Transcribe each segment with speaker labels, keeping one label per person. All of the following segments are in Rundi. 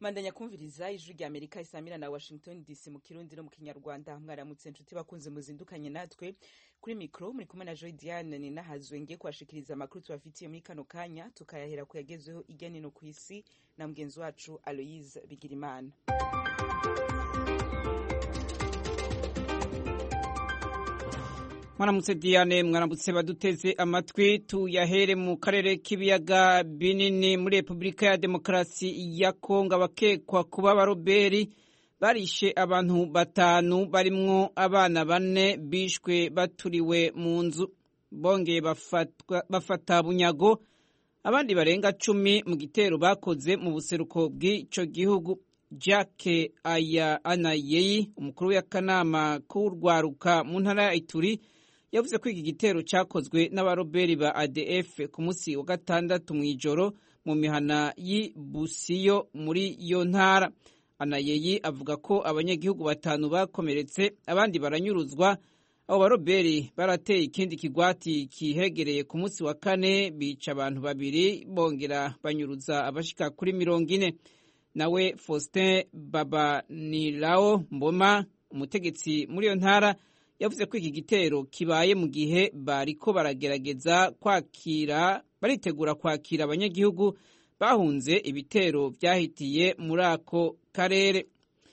Speaker 1: mandanya kumviriza ijwi rya amerika isamira na washington dc mu kirundi no mu kinyarwanda mwaramutse nshuti bakunze muzindukanye natwe kuri mikro muri kumwe na joy diane ni nahazwe ngiye kubashikiriza amakuru tubafitiye muri kano kanya tukayahera ku yagezweho irya nino ku isi na mugenzi wacu aloise bigirimana
Speaker 2: mwaramutse diane mwaramutse baduteze amatwi tuyahere mu karere k'ibiyaga binini muri repubulika ya demokarasi ya kongo abakekwa kuba abaroberi barishe abantu batanu barimwo abana bane bishwe baturiwe mu nzu bongeye bafata bunyago abandi barenga cumi mu gitero bakoze mu buseruko bw'ico gihugu jacques aya anayeyi umukuru w'akanama k'urwaruka mu ntara ya ituri yavuze ko iki gitero cyakozwe n'abaroberi ba adf ku munsi wa gatandatu mu ijoro mu mihana y'i busiyo muri iyo ntara anayeyi avuga ko abanyagihugu batanu bakomeretse abandi baranyuruzwa abo baroberi barateye ikindi kigwati kihegereye ku munsi wa kane bica abantu babiri bongera banyuruza abashika kuri mirongo ine nawe faustin babanirao mboma umutegetsi muri iyo ntara yavuze ko iki gitero kibaye mu gihe bariko baragerageza kwakira baritegura kwakira abanyagihugu bahunze ibitero byahitiye muri ako karere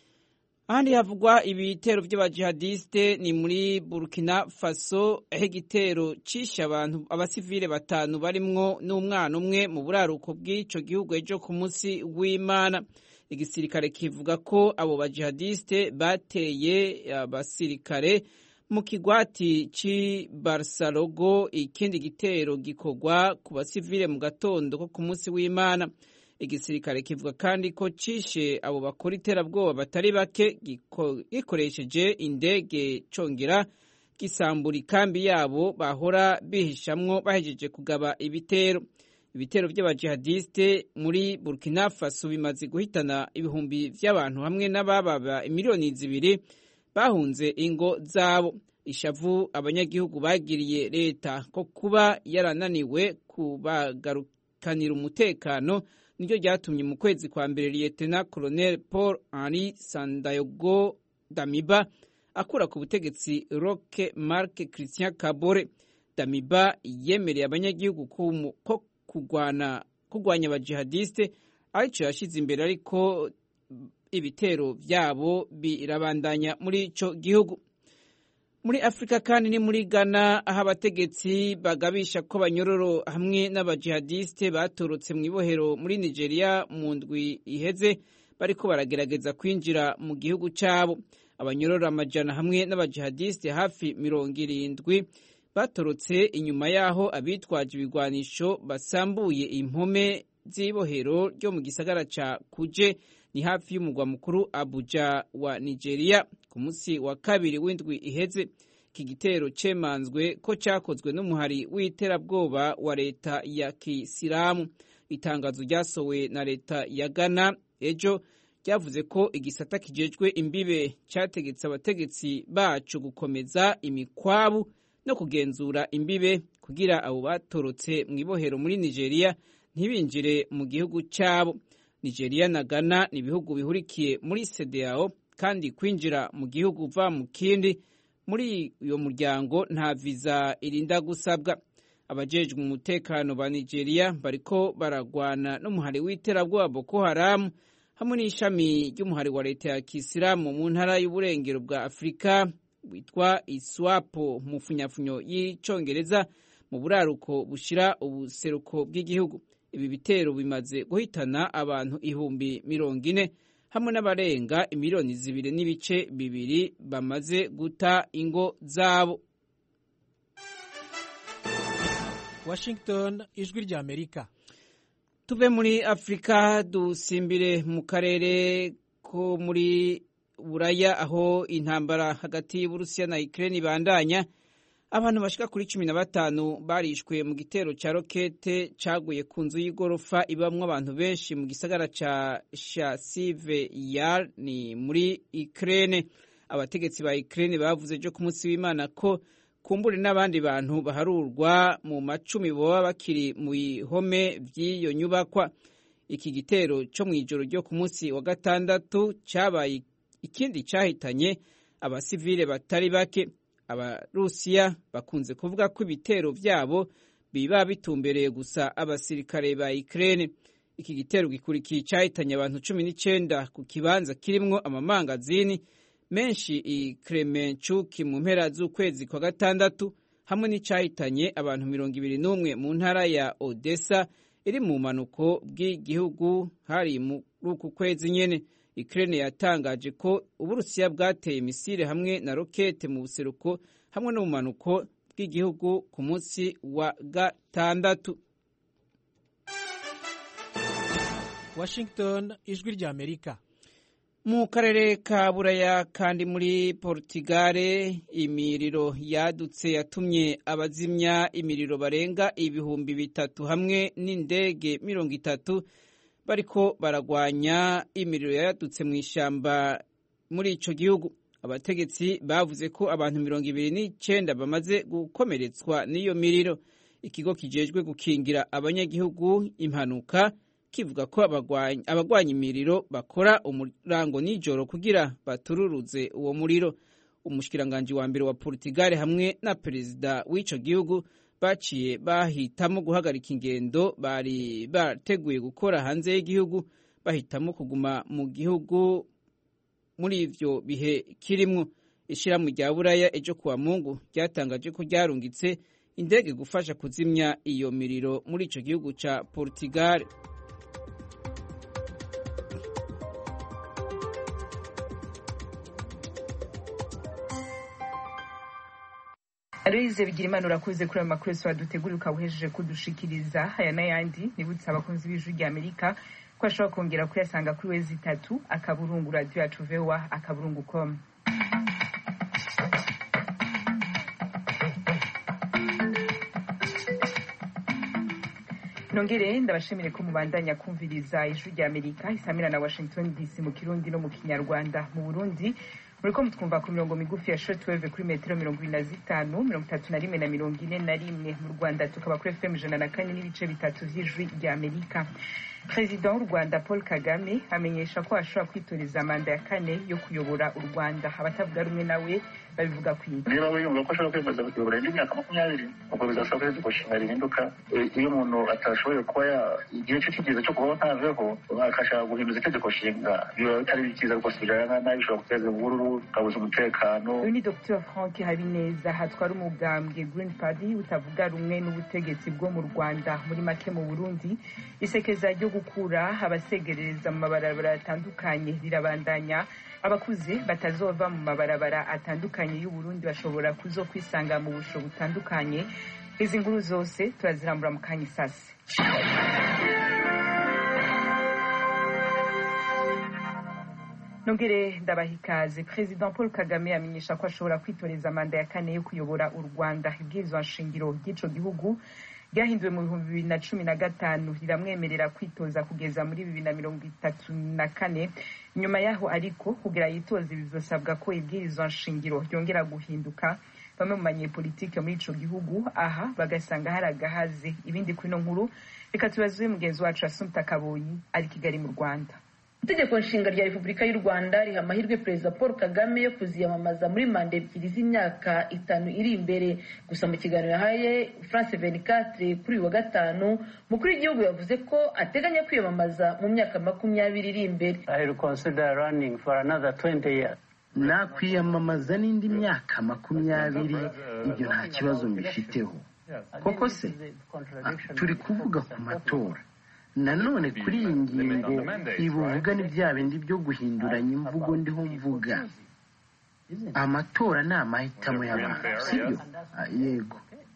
Speaker 2: ahandi havugwa ibitero by'abajihadiste ni muri burkina faso aho igitero cishe abantu abasivile batanu barimwo n'umwana umwe mu buraruko bw'ico gihugu ejo ku munsi w'imana igisirikare kivuga ko abo bajihadiste bateye abasirikare mu kigwati ci Barsarogo ikindi gitero gikorwa ku basivile mu gatondo ko ku munsi w'Imana igisirikare kivuga kandi ko cishe abo bakora iterabwoba batari bake gikoresheje indege congera gisambura ikambi yabo bahora bihishamwo bahejeje kugaba ibitero ibitero by'abajihadiste muri Burkina Faso bimaze guhitana ibihumbi vy'abantu hamwe n'abababa miliyoni zibiri bahunze ingo zabo ishavu abanyagihugu bagiriye leta ko kuba yarananiwe kubagarukanira umutekano niryo ryatumye mu kwezi kwa mbere liyetena colonel paul henri sandayogo damiba akura ku butegetsi roque marc christian kabore damiba yemereye abanyagihugu ko kurwana kurwanya abajihadiste arico yashize imbere ariko ibitero byabo birabandanya muri ico gihugu muri afurika kandi ni muri ghana aho abategetsi bagabisha ko banyororo hamwe n'abajihadiste batorotse mu ibohero muri nigeria mu ndwi iheze bariko baragerageza kwinjira mu gihugu cyabo abanyororo amajana hamwe n'abajihadiste hafi mirongo irindwi batorotse inyuma y'aho abitwaje ibigwanisho basambuye impome z'ibohero ryo mu gisagara ca kuje ni hafi y'umugwa mukuru abuja wa nigeria ku munsi wa kabiri w'indwi iheze iki gitero cemanzwe ko cyakozwe n'umuhari w'iterabwoba wa leta ya kisilamu itangazo ryasowe na leta ya ghana ejo ryavuze ko igisata kijejwe imbibe cyategetse abategetsi bacu gukomeza imikwabu no kugenzura imbibe kugira abo batorotse mu ibohero muri nigeria ntibinjire mu gihugu cyabo nigeria na ghana ni ibihugu bihurikiye muri sedeyao kandi kwinjira mu gihugu uva mu kindi muri uyo muryango nta viza irinda gusabwa abajejwe umutekano ba nigeria bariko baragwana n'umuhari w'iterabwoba boko haramu hamwe n'ishami ry'umuhari wa leta ya kisilamu mu ntara y'uburengero bwa afurika witwa iswapo mu funyafunyo y'icongereza mu buraruko bushira ubuseruko bw'igihugu ibi bitero bimaze guhitana abantu ihumbi mirongo ine hamwe n'abarenga imiliyoni zibiri n'ibice bibiri bamaze guta ingo zabo
Speaker 3: washington ijwi rya amerika
Speaker 2: tuve muri afurika dusimbire mu karere ko muri buraya aho intambara hagati y'uburusiya na ukraine ibandanya abantu bashika kuri cumi na batanu barishwe mu gitero ca rokete caguye ku nzu y'igorofa ibamwo abantu benshi mu gisagara ca shasive yar ni muri ukraine abategetsi ba ukraine bavuze ejo ku munsi w'imana ko kumbure n'abandi bantu baharurwa mu macumi boba bakiri mu bihome vy'iyo nyubakwa iki gitero cyo mu ijoro ryo ku munsi wa gatandatu cyabaye ikindi cyahitanye abasivile batari bake abarusiya bakunze kuvuga ko ibitero byabo biba bitumbereye gusa abasirikare ba Ukraine iki gitero gikurikiye cyahitanye abantu cumi n'icyenda ku kibanza kirimwo amamangazini menshi i Kremenchuk mu mpera z'ukwezi kwa gatandatu hamwe n'icyahitanye abantu mirongo ibiri n'umwe mu ntara ya Odessa iri mu manuko bw'igihugu hari muri uku kwezi nyene Ukraine yatangaje ko Uburusiya bwateye misile hamwe na rokete mu buseruko hamwe no mu manuko bw'igihugu ku munsi wa gatandatu.
Speaker 3: Washington ijwi rya Amerika
Speaker 2: mu karere ka buraya kandi muri portugal imiriro yadutse yatumye abazimya imiriro barenga ibihumbi bitatu hamwe n'indege mirongo itatu bariko baragwanya imiriro yadutse mu ishyamba muri ico gihugu abategetsi bavuze ko abantu mirongo ibiri n'icenda bamaze gukomeretswa n'iyo miriro ikigo kijejwe gukingira abanyagihugu impanuka kivuga ko abagwanya imiriro bakora umurango nijoro kugira batururuze uwo muriro umushikiranganji wa mbere wa Portugal hamwe na perezida w'ico gihugu baciye bahitamo guhagarika ingendo bari bateguye gukora hanze y'igihugu bahitamo kuguma mu gihugu muri ivyo bihe kirimwo ishirahamwe rya buraya ejo kuwa mungu ryatangaje ko ryarungitse indege gufasha kuzimya iyo miriro muri ico gihugu ca Portugal
Speaker 1: Aloyize bigira imana urakoze kuri ayo makuru yose waduteguriye ukaba uhejeje kudushikiriza aya n'ayandi nibutse abakunzi b'ijwi rya amerika ko ashobora kongera kuyasanga kuri wezi itatu akaburungu radiyo yacu vewa akaburungu komu nongere ndabashimire ko mubandanya kumviriza ijwi rya amerika isamira na washington dc mu kirundi no mu kinyarwanda mu burundi muriko mutwumva ku mirongo migufi ya shortwave kuri metero mirongo ibiri na zitanu mirongo itatu na rimwe na mirongo ine na rimwe mu rwanda tukaba kuri fm ijana na kane n'ibice bitatu vy'ijwi rya amerika perezida w'u rwanda paul kagame amenyesha ko ashobora kwitoreza manda ya kane yo kuyobora u rwanda abatavuga rumwe nawe babivuga kwiga
Speaker 4: niba wiyumva ko ashobora kwemeza kuyobora indi myaka makumyabiri ubwo bizasaba ko itegeko nshinga rihinduka iyo umuntu atashoboye kuba igihe cye kigeze cyo kubaho ntaveho akashaka guhinduza itegeko nshinga biba bitari byiza rwose bijana nabi bishobora guteza imvururu ukabuza umutekano
Speaker 1: uyu ni dr frank habineza hatwara umugambwe green party utavuga rumwe n'ubutegetsi bwo mu rwanda muri make mu burundi isekeza ryo gukura abasegerereza mu mabarabara atandukanye rirabandanya abakuze batazova mu mabarabara atandukanye y'uburundi bashobora kuzo kwisanga mu busho butandukanye izi nkuru zose turazirambura mu kanya isasi nongere ndabaha ikaze perezida paul kagame amenyesha ko ashobora kwitoreza manda ya kane yo kuyobora u rwanda ibwirizwa nshingiro ry'ico gihugu ryahinduwe mu bihumbi bibiri na cumi na gatanu riramwemerera kwitoza kugeza muri bibiri na mirongo itatu na kane nyuma yaho ariko kugira yitoze bizosabwa ko ibwirizwa nshingiro ryongera guhinduka bamwe mu banyepolitike muri ico gihugu aha bagasanga hari agahaze ibindi kuri ino nkuru reka tubazuye mugenzi wacu asumta kaboyi ari kigali mu rwanda
Speaker 5: itegeko nshinga rya repubulika y'u rwanda riha amahirwe perezida paul kagame yo kuziyamamaza muri manda ebyiri z'imyaka itanu iri imbere gusa mu kiganiro yahaye france venicatre kuri uyu wa gatanu mukuru w'igihugu yavuze ko ateganya kwiyamamaza mu myaka makumyabiri iri imbere
Speaker 6: nakwiyamamaza n'indi myaka makumyabiri ibyo nta kibazo mbifiteho koko se turi kuvuga ku matora nanone kuri iyi ngingo ibuvuga ni bya bindi byo guhinduranya imvugo ndiho mvuga amatora ni amahitamo y'abantu sibyo yego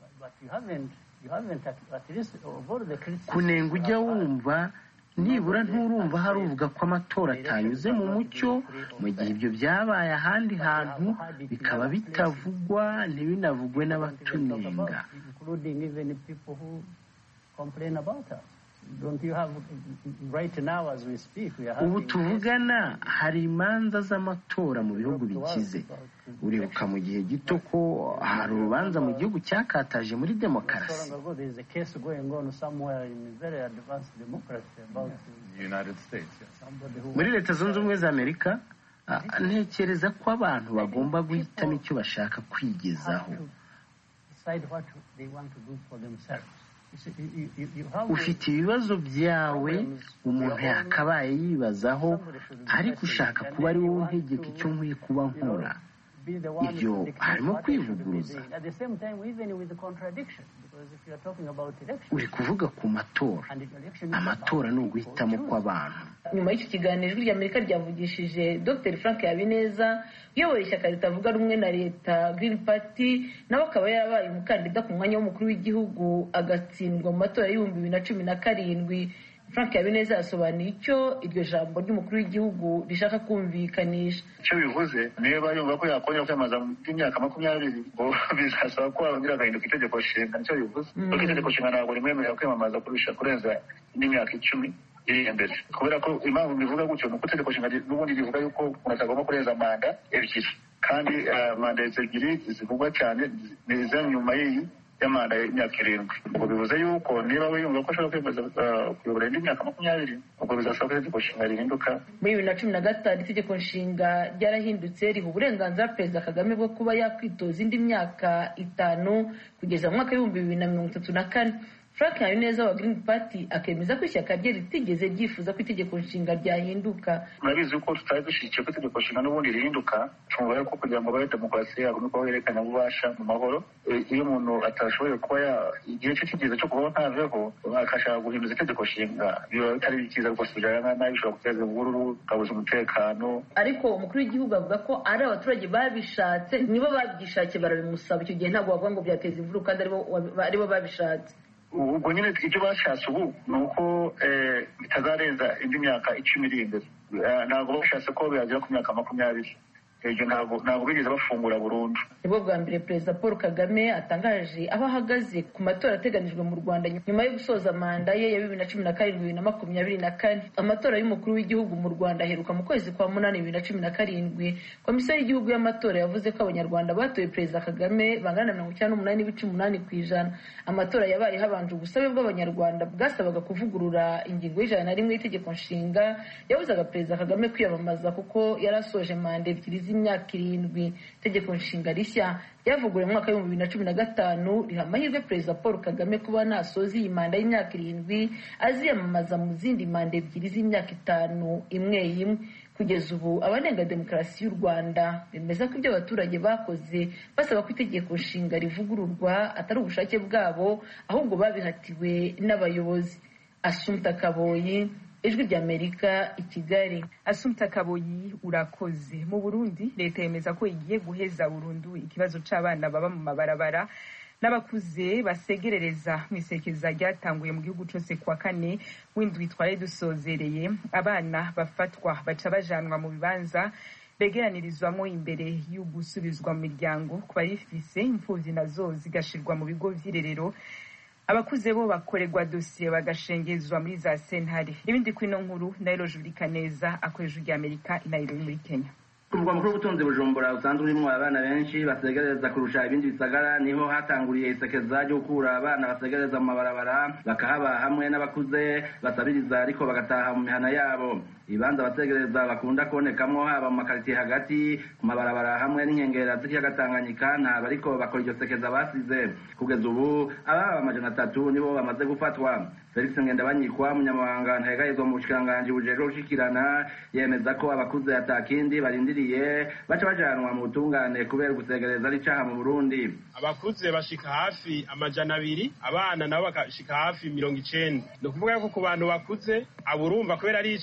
Speaker 6: kunenga ujya wumva nibura nturumva hari uvuga ko amatora atanyuze mu mucyo mu gihe ibyo byabaye ahandi hantu bikaba bitavugwa ntibinavugwe n'abatunenga ubu tuvugana hari imanza z'amatora mu bihugu bikize uribuka mu gihe gito ko hari urubanza mu gihugu cyakataje muri demokarasi muri leta zunze ubumwe za amerika ntekereza ko abantu bagomba guhitamo icyo bashaka kwigezaho ufite ibibazo byawe umuntu yakabaye yibazaho ariko ushaka kuba ari wowe untegeka icyo nkwiye kuba nkora ibyo harimo kwivuguruza uri kuvuga ku matora amatora ni uguhitamo kw'abantu
Speaker 5: nyuma y'icyo kiganiro ijwi ry'amerika ryavugishije dr frank habineza uyoboye ishyaka ritavuga rumwe na leta green party nawe akaba yarabaye umukandida ku mwanya w'umukuru w'igihugu agatsindwa mu matora y'ibihumbi bibiri na cumi na karindwi frank habineza yasobanuye icyo iryo jambo ry'umukuru w'igihugu rishaka kumvikanisha
Speaker 4: icyo bivuze niba yumva ko yakongera kwiyamamaza by'imyaka makumyabiri ngo bizasaba ko wongera agahinduka itegeko nshinga nicyo bivuze kuko itegeko nshinga ntabwo rimwemerera kwiyamamaza kurusha kurenza indi myaka icumi iri imbere kubera ko impamvu bivuga gutyo ni uko itegeko nshinga n'ubundi rivuga yuko umuntu atagomba kurenza manda ebyiri kandi manda ebyiri zivugwa cyane ni iza nyuma y'iyi y'amanda y'imyaka irindwi ubwo bivuze yuko niba we yumva ko ashobora kwemeza kuyobora indi myaka makumyabiri ubwo bizasaba ko itegeko nshinga rihinduka
Speaker 5: muri bibiri na cumi na gatanu itegeko nshinga ryarahindutse riha uburenganzira perezida kagame bwo kuba yakwitoza indi myaka itanu kugeza mu mwaka w'ibihumbi bibiri na mirongo itatu na kane frank habineza wa green party akemeza ko ishyaka rye ritigeze ryifuza ko itegeko nshinga ryahinduka
Speaker 4: murabizi ko tutari dushyigikiye ko itegeko nshinga n'ubundi rihinduka twumva yuko kugira ngo babe demokarasi yagomba kuba yerekana ububasha mu mahoro iyo umuntu atashoboye kuba igihe cye kigeze cyo kubaho ntaveho akashaka guhinduza itegeko nshinga biba bitari byiza rwose bijyana nabi bishobora guteza imvururu ukabuza umutekano
Speaker 5: ariko umukuru w'igihugu avuga ko ari abaturage babishatse nibo babyishakiye barabimusaba icyo gihe ntabwo bavuga ngo byateza imvururu kandi aribo babishatse
Speaker 4: ubwo nyine ibyo bashatse ubu ni uko bitazarenza indi myaka icumi iri imbere ntabwo bashatse ko byagera ku myaka makumyabiri ibyo ntabwo bigeze bafungura burundu
Speaker 5: nibwo bwa mbere perezida paul kagame atangaje aho ahagaze ku matora ateganijwe mu rwanda nyuma yo gusoza manda ye ya bibiri na cumi na karindwi bibiri na makumyabiri na kane amatora y'umukuru w'igihugu mu rwanda aheruka mu kwezi kwa munani bibiri na cumi na karindwi komisiyo y'igihugu y'amatora yavuze ko abanyarwanda batoye perezida kagame bangana na mirongo icyenda n'umunani n'ibice umunani ku ijana amatora yabaye habanje ubusabe bw'abanyarwanda bwasabaga kuvugurura ingingo y'ijana na rimwe y'itegeko nshinga yabuzaga perezida kagame kwiyamamaza kuko yari asoje manda ebyiri z'imyaka irindwi itegeko nshinga rishya ryavuguruwe mu mwaka w'ibihumbi bibiri na cumi na gatanu riha amahirwe perezida paul kagame kuba nasoza iyi manda y'imyaka irindwi aziyamamaza mu zindi manda ebyiri z'imyaka itanu imwe imwe kugeza ubu abanenga demokarasi y'u rwanda bemeza ko ibyo abaturage bakoze basaba ko itegeko nshinga rivugururwa atari ubushake bwabo ahubwo babihatiwe n'abayobozi asumta kaboyi ijwi ry'amerika i kigali
Speaker 1: asumta kaboyi urakoze mu burundi leta yemeza ko igiye guheza burundu ikibazo c'abana baba mu mabarabara n'abakuze basegerereza mu isekeza ryatanguye mu gihugu cyose kuwa kane w'indwi twari dusozereye abana bafatwa baca bajanwa mu bibanza begeranirizwamo imbere y'ugusubizwa mu miryango ku bayifise imfuvyi nazo zigashirwa mu bigo vy'irerero abakuze bo bakorerwa dosiye bagashengezwa muri za sentare ibindi kwino nkuru nairo jurika neza akoresha ijwi amerika i nairobi muri kenya
Speaker 7: umurwa mukuru w'ubutunzi bujumbura usanzwe urimo abana benshi basegereza kurusha ibindi bisagara niho hatanguriye isekeza ryo gukura abana basegereza mu mabarabara bakahaba hamwe n'abakuze basabiriza ariko bagataha mu mihana yabo ibibanza abasegereza bakunda kubonekamwo haba mu makaritiye hagati ku mabarabara hamwe n'inkengera z'ikiyaga tanganyika ntabwo ariko bakora iryo sekeza basize kugeza ubu ababa amajana atatu nibo bamaze gufatwa felix ngendabanyikwa umunyamabanga ntahegarizwa mu bushikiranganji bujejwe gushikirana yemeza ko abakuze atakindi barindiriye baca bajanwa mu butungane kubera gusegereza ari icaha mu burundi
Speaker 8: abakuze bashika hafi amajana abiri abana nabo bakashika hafi mirongo icenda ni ukuvuga yuko ku bantu bakuze aburumva kubera ari icaha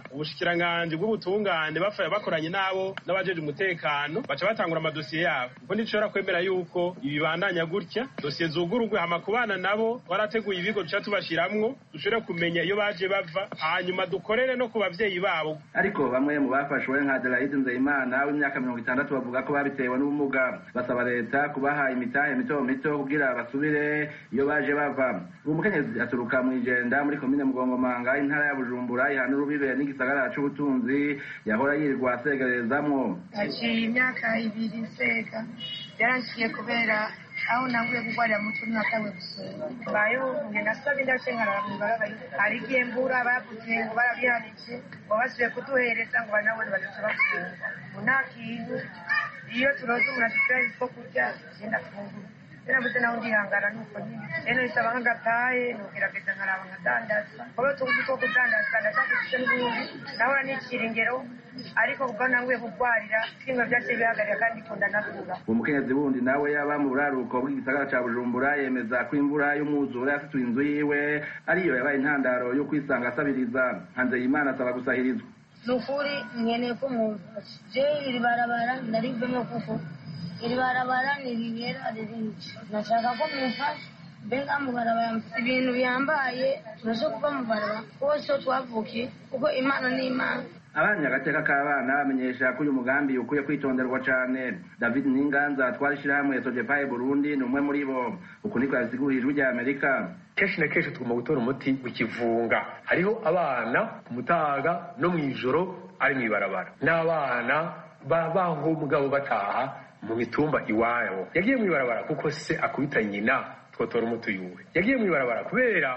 Speaker 8: ubushikiranganji bw'ubutungane bafaya bakoranye nabo n'abajeje umutekano baca batangura amadosiye yabo kuko ntidushobora kwemera yuko ibibandanya gutya dosiye zugururwe hama kubana nabo twarateguye ibigo duca tubashiramwo dushobore kumenya iyo baje bava hanyuma dukorere no ku bavyeyi babo
Speaker 7: ariko bamwe mu bafashwe nka Adelaide Nzeyimana w'imyaka mirongo itandatu bavuga ko babitewe n'ubumuga basaba leta kubaha imitahe mito mito kugira basubire iyo baje bava uwo mukenyezi aturuka mu ijenda muri komine mugongomanga intara ya bujumbura ihana urubibe n'igisagara c'ubutunzi yahora yirirwa asegerezamwo
Speaker 9: haciye imyaka ibiri nsega byarangiye kubera aho nanguye kugwarira mu turi natawe gusura mbayeho nge nasabye ndace nkarara mw'ibarabara hari igihe mbura bavuze ngo barabihanije ngo basubiye kuduhereza ngo banabone badaca bafunga ngo nta kintu iyo turoze umuntu adufira two kurya genda fungura narabuze naho ndihangana nuko nyine rero bisaba nk'agataye nugerageza nkaraba nkadandaza kuba tuzi two kudandaza ndashaka dufite n'ubundi nahora nicira ingero ariko kuko nanguye kugwarira twimwe vyaciye bihagarira kandi kunda nakura
Speaker 7: uwo mukenyezi wundi nawe yaba mu buraruko bw'igisagara ca bujumbura yemeza ko imvura y'umwuzure yasituye inzu yiwe ariyo yabaye intandaro yo kwisanga asabiriza hanzeyimana asaba gusahirizwa
Speaker 10: ni ukuri nkeneye ko mumfasha je iri barabara ndarivemo kuko iri barabara niribera ririnji nashaka ko mumfasha mbega mu barabara mfite ibintu bihambaye turashe kuva mu barabara bose twavukiye kuko imana ni imana
Speaker 7: abanya agateka k'abana bamenyesha ko uyu mugambi ukwiye kwitonderwa cane david ninganza twari ishirahamwe sojepaye burundi ni umwe muri bo uku niko yabisigurira ijwi rya amerika
Speaker 11: kenshi na kenshi tugomba gutora umuti w'ikivunga hariho abana ku mutaga no mu ijoro ari mu ibarabara n'abana babaho mugabo bataha mu mitumba iwabo yagiye mu ibarabara kuko se akubita nyina twotora umuti yuwe yagiye mu ibarabara kubera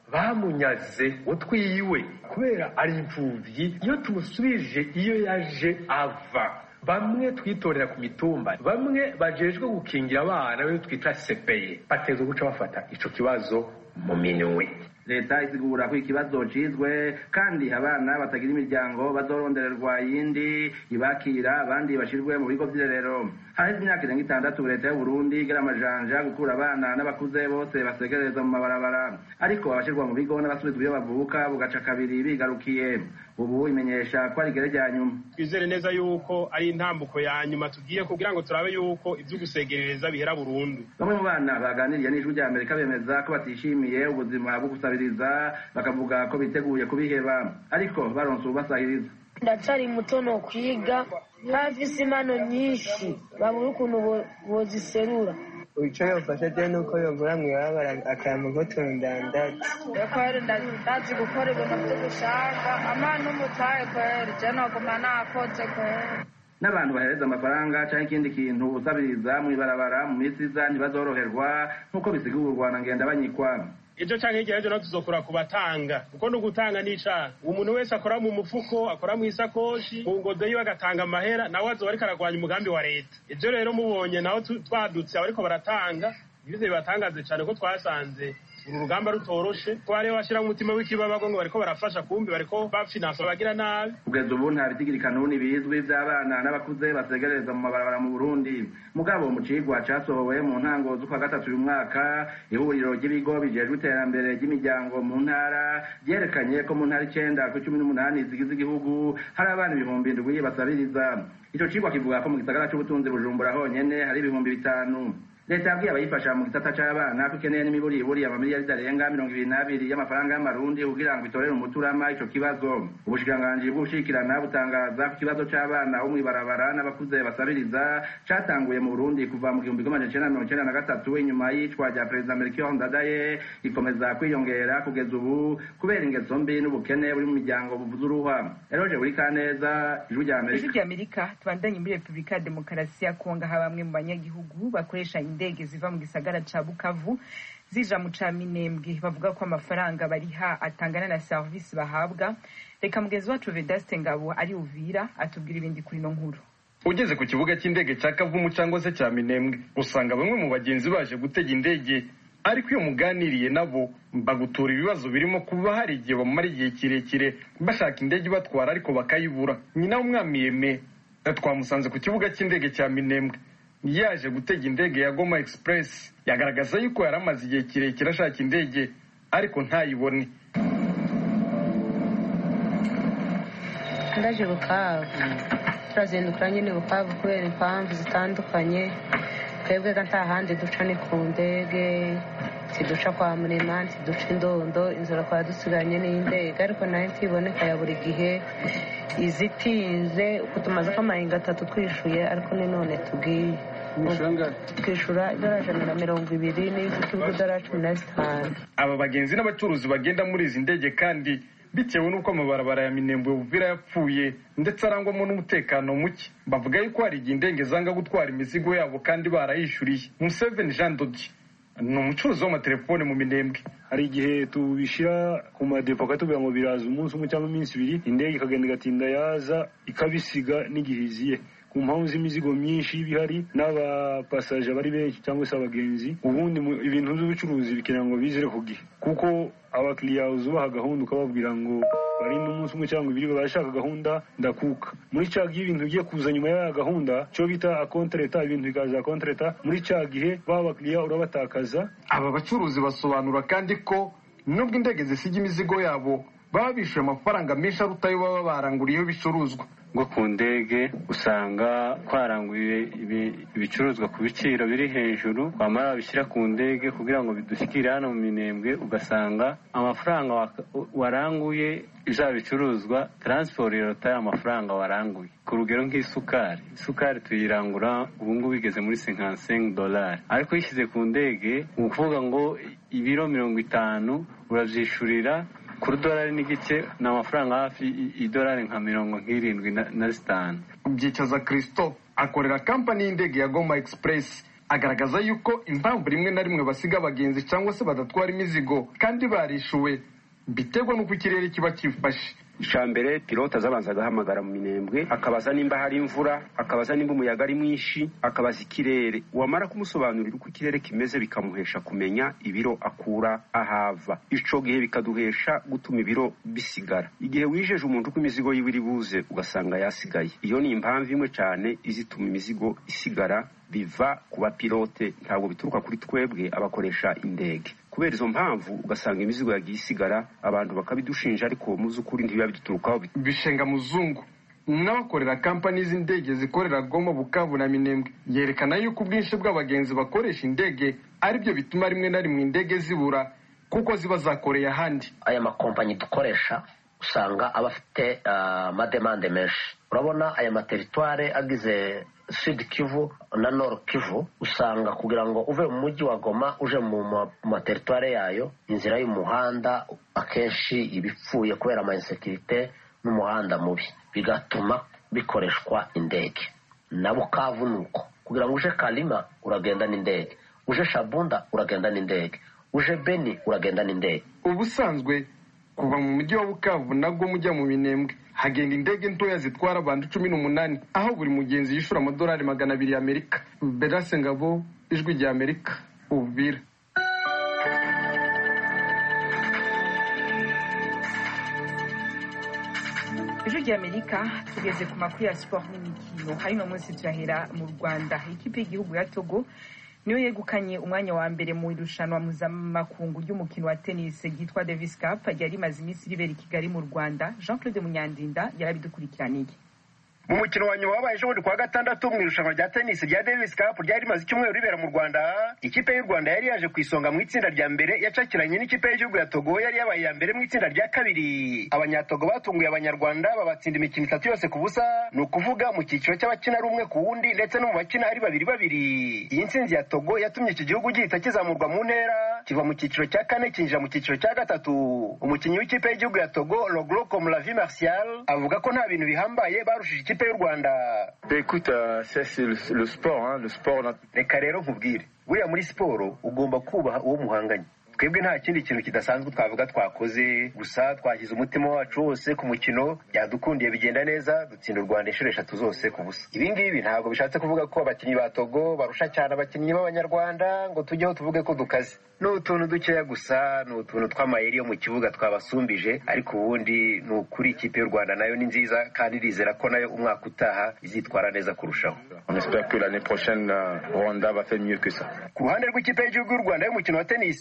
Speaker 11: bamunyaze utwiwe kubera ari imfuvyi iyo tumusubije iyo yaje ava bamwe twitorera ku mitumba bamwe bajejwe gukingira abana be twita sepeye bateza guca bafata ico kibazo mu minwe
Speaker 7: leta isigura ko ikibazo cizwe kandi abana batagira imiryango bazorondererwa yindi ibakira abandi bashirwe mu bigo vy'irerero haheze imyaka irenga itandatu leta y'uburundi igira amajanja gukura abana n'abakuze bose basegereza mu mabarabara ariko abashirwa mu bigo n'abasubizwa iyo bavuka bugaca kabiri bigarukiye ubu imenyesha ko ari igere rya nyuma
Speaker 8: twizere neza yuko ari intambuko ya nyuma tugiye kugira ngo turabe yuko ivyo gusegerereza bihera burundu
Speaker 7: bamwe mu bana baganiriye n'ijwi rya amerika bemeza ko batishimiye ubuzima bwo gusabiriza bakavuga ko biteguye kubiheba ariko baronse ubasahiriza
Speaker 10: ndacyari muto no kwiga ntafise impano nyinshi babura ukuntu boziserura
Speaker 12: icyo yofasha je nuko yovura mw'ibarabara akantu ko tundandaza
Speaker 9: kweri ndazi gukora ibintu vyo gushaka amana umutahe kweri je noguma nakoze kweri
Speaker 7: n'abantu bahereza amafaranga canke ikindi kintu usabiriza mw'ibarabara mu misi iza ntibazoroherwa nk'uko bisigurwa na ngenda banyikwa
Speaker 8: ejo canke hirya y'ejo naho tuzokora ku batanga kuko no gutanga n'icaha umuntu wese akora mu mufuko akora mu isakoshi ku ngodo yiwe agatanga amahera nawe azoba ariko aragwanya umugambi wa leta ejo rero mubonye naho twadutse abariko baratanga ntibize bibatangaze cane ko twasanze uru rugamba rutoroshe ko hariho bashira umutima w'ikibabago ngo bariko barafasha kumbi bariko bafinansa abagira nabi
Speaker 7: kugeza ubu nta bitigirikanuni bizwi vy'abana n'abakuze basegereza mu mabarabara mu burundi mugabo mu cigwa casohowe mu ntango z'ukwa gatatu uyu mwaka ihuriro ry'ibigo bijejwe iterambere ry'imiryango mu ntara ryerekanye ko mu ntara icenda ku cumi n'umunani zigize igihugu hari abana ibihumbi indwi basabiriza ico cigwa kivuga ko mu gisagara c'ubutunzi bujumbura honyene hari ibihumbi bitanu leta yabwiye abayifasha mu gisata c'abana ko ikeneye n'imiburiburi amamiliyari arenga mirongo ibiri n'abiri y'amafaranga y'amarundi kugira ngo itorere umuturama ico kibazo ubushikiranganji bw'ubushikirana butangaza ko ikibazo c'abana bo mw'ibarabara n'abakuze basabiriza catanguye mu burundi kuva mu gihumbi kimwe amajana icenda mirongo icenda na gatatu inyuma y'icwa rya perezida melchior ndadaye ikomeza kwiyongera kugeza ubu kubera ingeso mbi n'ubukene buri mu miryango buvuza uruhwa eroje buri kaneza ijwi rya amerika
Speaker 1: ijwi rya amerika tubandanye muri repubulika ya demokarasi ya kongo aho bamwe mu banyagihugu bakoresha indege ziva mu gisagara ca bukavu zija mu ca minembwe bavuga ko amafaranga bariha atangana na serivisi bahabwa reka mugenzi wacu vedaste ngabo ari uvira atubwira ibindi kuri ino nkuru
Speaker 13: ugeze ku kibuga cy'indege cya kavumu cyangwa se cya minembwe usanga bamwe mu bagenzi baje gutega indege ariko iyo muganiriye nabo bagutura ibibazo birimo kuba hari igihe bamara igihe kirekire bashaka indege ibatwara ariko bakayibura nyina w'umwami yeme twamusanze ku kibuga cy'indege cya minembwe yaje gutega indege ya goma express yagaragaza yuko yari amaze igihe kirekire ashaka indege ariko ntayibone
Speaker 14: ndaje bukavu turazindukira nyine bukavu kubera impamvu zitandukanye twebwe ga nta handi duca ni ku ndege tiduca kwa murema tiduca indondo inzira kwa dusigaranye n'indege ariko nayo ntiboneka ya buri gihe izitinze uko tumaze ko amahinga atatu twishuye ariko ni none tugiye twishyura idolari ijana na mirongo ibiri n'iz'ikibuga idolari cumi na zitanu
Speaker 13: aba bagenzi n'abacuruzi bagenda muri izi ndege kandi bitewe n'uko amabarabara ya minembwe buvira yapfuye ndetse arangwamo n'umutekano muke bavuga yuko hari igihe indege zanga gutwara imizigo yabo kandi barayishyuriye museveni jean dodi ni umucuruzi w'amatelefone mu minembwe
Speaker 15: hari igihe tubishyira ku madepo akatubwira ngo biraza umunsi umwe cyangwa iminsi ibiri indege ikagenda igatinda yaza ikabisiga n'igihe iziye ku mpamvu z'imizigo myinshi iba ihari n'abapasaje bari benshi cyangwa se abagenzi ubundi ibintu by'ubucuruzi bikenera ngo bizere ku gihe kuko abakiriya uzubaha gahunda ukababwira ngo barinde umunsi umwe cyangwa ibiri barashaka gahunda ndakuka muri cya gihe ibintu bigiye kuza nyuma ya gahunda cyo bita akontereta ibintu bikaza akontereta muri cya gihe ba bakiriya urabatakaza
Speaker 13: aba bacuruzi basobanura kandi ko nubwo indege zisiga imizigo yabo baba bishyuye amafaranga menshi aruta ayo baba baranguriyeho ibicuruzwa
Speaker 16: ngo ku ndege usanga twaranguye ibicuruzwa ku biciro biri hejuru twamara babishyira ku ndege kugira ngo bidushyikire hano mu minembwe ugasanga amafaranga waranguye bya bicuruzwa taransiporo irota amafaranga waranguye ku rugero nk'isukari isukari tuyirangura ubu ngubu igeze muri senkansengi dolari ariko uyishyize ku ndege ni ukuvuga ngo ibiro mirongo itanu urabyishyurira kuri dolari n'igice ni amafaranga hafi idolari nka mirongo nk'irindwi na zitanu
Speaker 13: byicaza christophe akorera kampani y'indege ya goma express agaragaza yuko impamvu rimwe na rimwe basiga abagenzi cyangwa se badatwara imizigo kandi barishuwe biterwa n'uko ikirere kiba kifashe
Speaker 17: icya mbere pilote azabanza agahamagara mu minembwe akabaza nimba hari imvura akabaza nimba umuyaga ari mwinshi akabaza ikirere wamara kumusobanurira uko ikirere kimeze bikamuhesha kumenya ibiro akura ahava icyo gihe bikaduhesha gutuma ibiro bisigara igihe wijeje umuntu uko imizigo yiwe iri buze ugasanga yasigaye iyo ni impamvu imwe cyane izituma imizigo isigara biva ku bapilote ntabwo bituruka kuri twebwe abakoresha indege kubera izo mpamvu ugasanga imizigo yagiye isigara abantu bakabidushinja ariko mu by'ukuri ntibiba biduturukaho
Speaker 13: bishenga muzungu n'abakorera kampani z'indege zikorera goma bukavu na minembwe yerekana yuko ubwinshi bw'abagenzi bakoresha indege aribyo bituma rimwe na rimwe indege zibura kuko ziba zakoreye ahandi
Speaker 18: aya makompanyi dukoresha usanga aba afite amademande menshi urabona aya materitware agize sud kivu na nord kivu usanga kugira ngo uve mu mujyi wa goma uje mu materitware yayo inzira y'umuhanda akenshi iba ipfuye kubera amainsekirite n'umuhanda mubi bigatuma bikoreshwa indege na bukavu ni uko kugira ngo uje karima uragenda n'indege uje shabunda uragenda n'indege uje beni uragenda n'indege
Speaker 13: ubusanzwe kuva mu mujyi wa bukavu nabwo mujya mu minembwe hagenda indege ntoya zitwara abantu cumi n'umunani aho buri mugenzi yishyura amadolari magana abiri y'amerika berase ngabo ijwi rya amerika ububira
Speaker 1: ijwi rya amerika tugeze ku makuru ya siporo n'imikino hari uno munsi turahera mu rwanda ikipe y'igihugu ya togo niyo yegukanye umwanya wa mbere mu irushanwa mpuzamakungu ry'umukino wa tennis ryitwa davis cup ryari rimaze iminsi ribera i kigali mu rwanda jean claude munyandinda yarabidukurikiraniye
Speaker 19: mu mukino wa nyuma wabaye ejobundi kuwa gatandatu mu irushanwa rya tennis rya davis cup ryari rimaze icyumweru ribera mu rwanda ikipe y'u rwanda yari yaje ku isonga mu itsinda rya mbere yacakiranye n'ikipe y'igihugu ya togo yari yabaye iya mbere mu itsinda rya kabiri abanyatogo batunguye abanyarwanda babatsinda imikino itatu yose ku busa ni ukuvuga mu cyiciro cy'abakina ari umwe ku wundi ndetse no mu bakina ari babiri babiri iyi ntsinzi ya togo yatumye iki gihugu gihita kizamurwa mu ntera kiva mu cyiciro cya kane kinjira mu cyiciro cya gatatu umukinnyi w'ikipe y'igihugu ya togo logro komlavi martial avuga ko nta bintu bihambaye barushije ikipe y'u rwanda
Speaker 20: écoute c'est le sport le sport
Speaker 19: reka rero nkubwire buriya muri siporo ugomba kubaha uwo muhanganye twebwe nta kindi kintu kidasanzwe twavuga twakoze gusa twashyize umutima wacu wose ku mukino byadukundiye bigenda neza dutsinda u rwanda inshuro eshatu zose ku busa ibi ngibi ntabwo bishatse kuvuga ko abakinnyi ba togo barusha cyane abakinnyi b'abanyarwanda ngo tujyeho tuvuge ko dukaze ni utuntu dukeya gusa ni utuntu tw'amayeri yo mu kibuga twabasumbije ariko ubundi ni ukuri ikipe y'u rwanda nayo ni nziza kandi irizera ko nayo umwaka utaha izitwara neza kurushaho
Speaker 20: ku
Speaker 19: ruhande rw'ikipe y'igihugu y'u rwanda y'umukino wa tenisi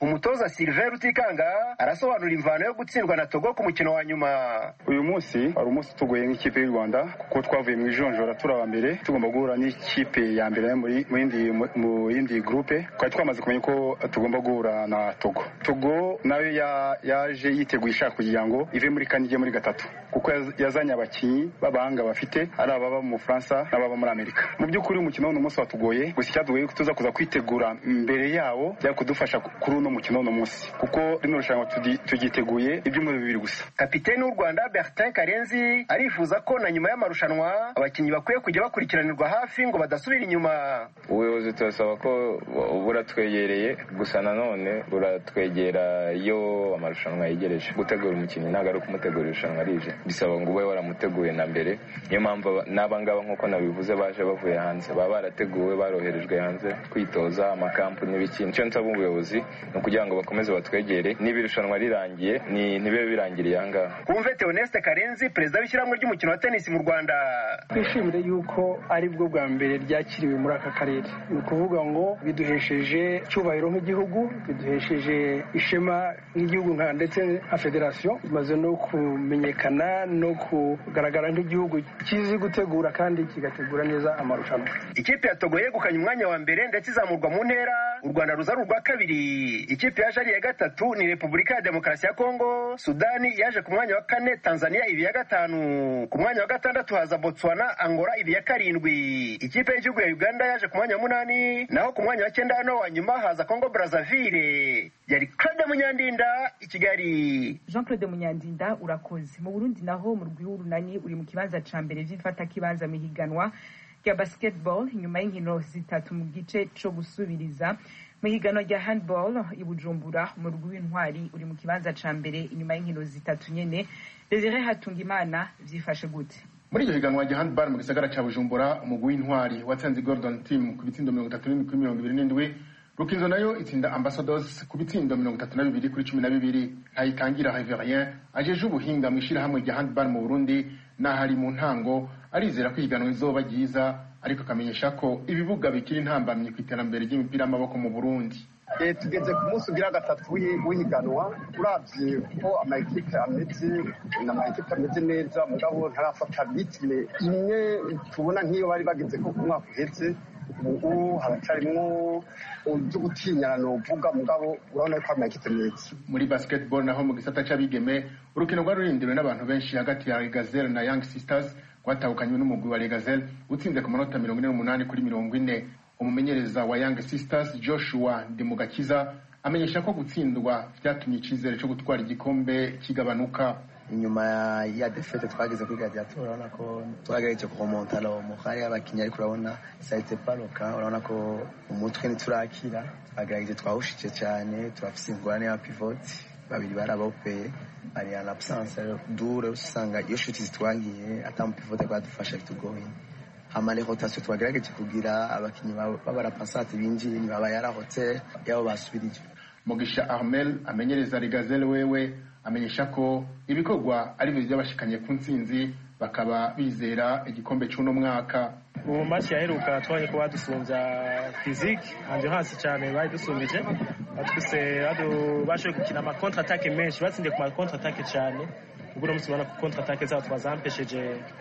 Speaker 19: umutoza Sylvain Rutikanga arasobanura imvano yo gutsindwa na Togo ku mukino wa nyuma
Speaker 21: uyu munsi wari umunsi tugoye nk'ikipe y'u Rwanda kuko twavuye mu ijonjora turi aba mbere tugomba guhura n'ikipe ya mbere muri mu yindi mu yindi groupe twari twamaze kumenya ko tugomba guhura na Togo Togo nayo yaje yiteguye ishaka kugira ngo ive muri kane ijye muri gatatu kuko yazanye abakinnyi b'abahanga bafite ari ababa mu Bufaransa n'ababa muri Amerika mu by'ukuri umukino w'uno munsi watugoye gusa icyadugoye ko tuza kuza kwitegura mbere yawo byari kudufasha kuri uno mukino w'uno munsi kuko rino rushanwa turyiteguye ibyumweru bibiri gusa
Speaker 19: kapiteni w'u Rwanda Bertin Karenzi arifuza ko na nyuma y'amarushanwa abakinnyi bakwiye kujya bakurikiranirwa hafi ngo badasubira inyuma
Speaker 20: ubuyobozi turasaba ko buratwegereye gusa nanone buratwegera iyo amarushanwa yegereje gutegura umukinnyi ntabwo ari ukumutegura irushanwa rije bisaba ngo ube waramuteguye na mbere niyo mpamvu n'aba ngaba nk'uko nabivuze baje bavuye hanze baba barateguwe baroherejwe hanze kwitoza amakampu n'ibiki nicyo nsaba ubuyobozi ni ukugira ngo bakomeze batwegere niba irushanwa rirangiye ntibibe birangiriye aha ngaha
Speaker 19: kumve Theoneste Karenzi perezida w'ishyirahamwe ry'umukino wa tenisi mu Rwanda
Speaker 22: twishimire yuko ari bwo bwa mbere ryakiriwe muri aka karere ni ukuvuga ngo biduhesheje icyubahiro nk'igihugu biduhesheje ishema nk'igihugu nka ndetse nka federasiyo bimaze no kumenyekana no kugaragara nk'igihugu kizi gutegura kandi kigategura neza amarushanwa
Speaker 19: ikipe ya Togo yegukanye umwanya wa mbere ndetse izamurwa mu ntera u Rwanda ruza ari urwa kabiri ikipe yaje ari iya gatatu ni Repubulika ya Demokarasi ya Kongo Sudani yaje ku mwanya wa kane Tanzania ibi ya gatanu ku mwanya wa gatandatu haza Botswana Angola ibi ya karindwi ikipe y'igihugu ya Uganda yaje ku mwanya wa munani naho ku mwanya wa cyenda no wa nyuma haza Congo Brazzaville yari Claude Munyandinda i Kigali
Speaker 1: Jean Claude Munyandinda urakoze mu Burundi naho mu rw'urunani uri mu kibanza ca mbere vy'ifata kibanza mihiganwa rya basketball nyuma y'inkino zitatu mu gice co gusubiriza mu higanwa rya handball i Bujumbura mu rw'intwari uri mu kibanza ca mbere inyuma y'inkino zitatu nyene Desire Hatungimana vyifashe gute
Speaker 23: muri iryo higanwa rya handball mu gisagara ca Bujumbura umugwi w'intwari watsinze Gordon Team ku bitsindo mirongo itatu n'indwi kuri mirongo ibiri n'indwi Rukinzo nayo itsinda Ambassadors ku bitsindo mirongo itatu na bibiri kuri cumi na bibiri ntayitangira Reverien ajeje ubuhinga mu ishirahamwe rya handball mu Burundi n'ahari mu ntango arizera ko ihiganwa rizoba ryiza ariko akamenyesha ko ibibuga bikiri intambamyi ku iterambere ry'imipira y'amaboko mu Burundi
Speaker 24: tugeze ku munsi ugira gatatu w'ihiganwa uravye ko amakipe ameze ni amakipe ameze neza mugabo ntarafata ritme imwe tubona nk'iyo bari bageze ko ku mwaka uheze ubu haracarimwo ibyo gutinyana novuga mugabo urabona ko amakipe meza
Speaker 23: muri basketball naho mu gisata c'abigeme urukino rwari rurindiriwe n'abantu benshi hagati ya Gazelle na Young Sisters rwatahukanywe n'umugwi wa Legazelle utsinze ku manota mirongo ine n'umunani kuri mirongo ine umumenyereza wa Young Sisters Joshua Ndimugakiza amenyesha ko gutsindwa vyatumye icizere co gutwara igikombe kigabanuka
Speaker 25: inyuma ya defete twageze kuri gladiator urabona ko twagerageje kuremonta lo muhari y'abakinnyi ariko urabona saite paroka urabona ko umutwe ntiturakira twagerageje twawushije cyane turafise ingorane ya pivot babiri barabopeye bari en absence dure usanga iyo shuti zitwagiye ata mupivote kwadufasha bitugoye hama les rotation twagerageje kugira abakinnyi b'abarapasate binjiye baba yarahotse yabo basubirije
Speaker 23: Mugisha Armel amenyereza Regazelle wewe amenyesha ko ibikorwa ari byo byabashikanye ku ntsinzi bakaba bizera igikombe cy'uno mwaka
Speaker 26: mu maci yaheruka twabonye ko badusunza fizike hanze hasi cyane bari dusumbije batwise bashoboye gukina ama contre attaque menshi batsindiye ku ma contre attaque cyane ubwo uno munsi ubona ko contre attaque zabo twazampesheje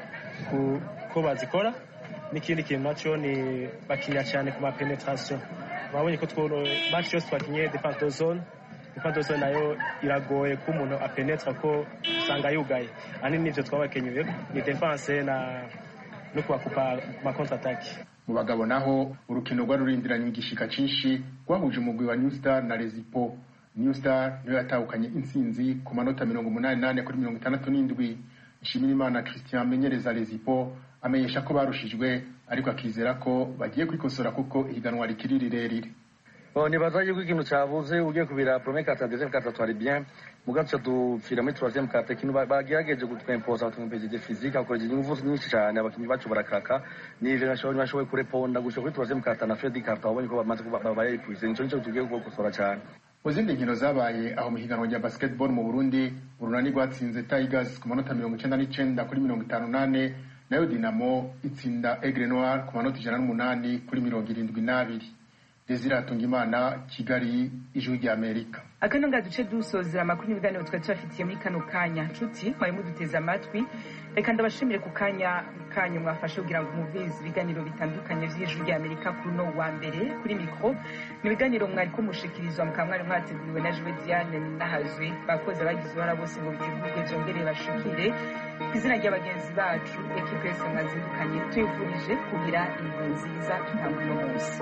Speaker 26: ko bazikora n'ikindi kintu nacyo ni bakinya cyane ku ma penetration babonye ko match yose twakinye defense de zone defense de zone nayo iragoye ko umuntu apenetra ko usanga yugaye ahanini nivyo twabakenyuye ni defense na no kubakupa ku ma contre attaque
Speaker 23: mu bagabo naho urukino rwari rurindiranye igishika cinshi rwahuje umugwi wa New Star na Rezipo New Star niyo yatahukanye intsinzi ku manota mirongo umunani nane kuri mirongo itandatu n'indwi Nshimirimana Christian amenyereza Rezipo amenyesha ko barushijwe ariko akizera ko bagiye kwikosora kuko ihiganwa rikiri rirerire
Speaker 27: nibaza yuko ikintu cyabuze ugiye kubira premier carte deuxième carte twari bien muga tuca dupfira muri troisième carte ikintu bagerageje kutwempoza batwempejeje physique hakoresheje ingufu nyinshi cyane abakinnyi bacu barakaka nivyo nashoboye kureponda gushika kuri troisième carte na fredi carte wabonye ko bamaze bayepuise nico nico tugiye gukosora cyane
Speaker 23: mu zindi nkino zabaye aho mu higanwa rya basketball mu burundi urunani rwatsinze tigers ku manota mirongo icenda n'icenda kuri mirongo itanu nane nayo dinamo itsinda egre noir ku manota ijana n'umunani kuri mirongo irindwi n'abiri desire hatungimana kigali ijwi rya amerika
Speaker 1: akano nga duce dusozera amakuru n'ibiganiro twari tubafitiye muri kano kanya nshuti mwari muduteze amatwi reka ndabashimire ku kanya kanyu mwafashe kugira ngo mumvirize ibiganiro bitandukanye vy'ijwi rya amerika kuri uno wa mbere kuri mikro ni ibiganiro mwari ko mushikirizwa mukaba mwari mwateguriwe na jewe diane nahazwe bakoze bagize uruhara bose ngo bitegurwe vyongere bashikire ku izina ry'abagenzi bacu ekipe yose mwazindukanye tuyifurije kugira indwi nziza tutanga uno munsi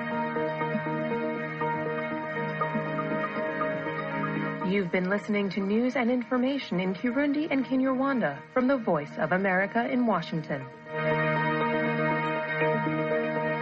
Speaker 2: You've been listening to news and information in Kirundi and Kinyarwanda from the Voice of America in Washington.